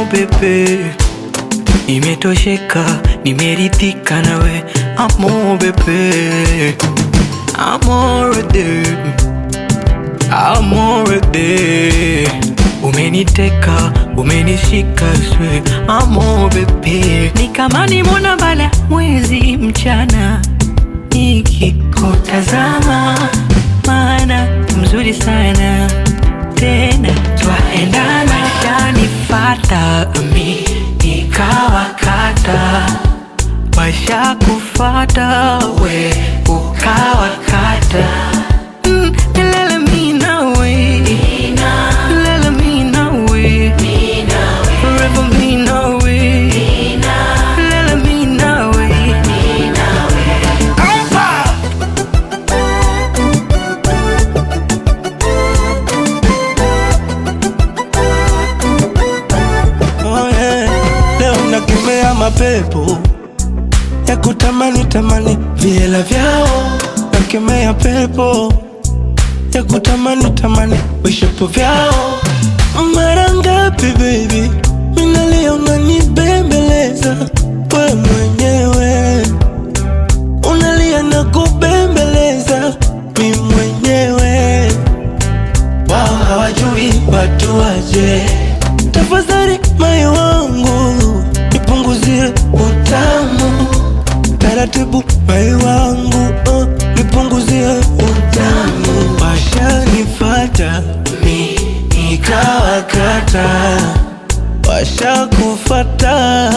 bebe, nimetosheka, nimeridhika nawe. Amo bebe, amorede, amorede, umeniteka, umenishika swe. Amo bebe, ni kama nimona bala mwezi mchana nikikutazama, maana mzuri sana tena twaendana, shanifata mi nikawakata, washa kufata we ukawakata Mm, lele mi nawe, lele mi nawe, forever mi nawe, lele mi nawe. Oh, yeah. Leo nakemea mapepo ya kutamani tamani viela vyao, nakemea pepo ya kutamani tamani vishapo vyao. Mara ngapi baby, minalia unanibembeleza we mwenyewe, unalia na kubembeleza mi mwenyewe wao hawajui watu waje. Tafadhali moyo wangu nipunguzie utamu taratibu, moyo wangu oh, nipunguzie utamu. Washanifata mi nikawakata, washakufata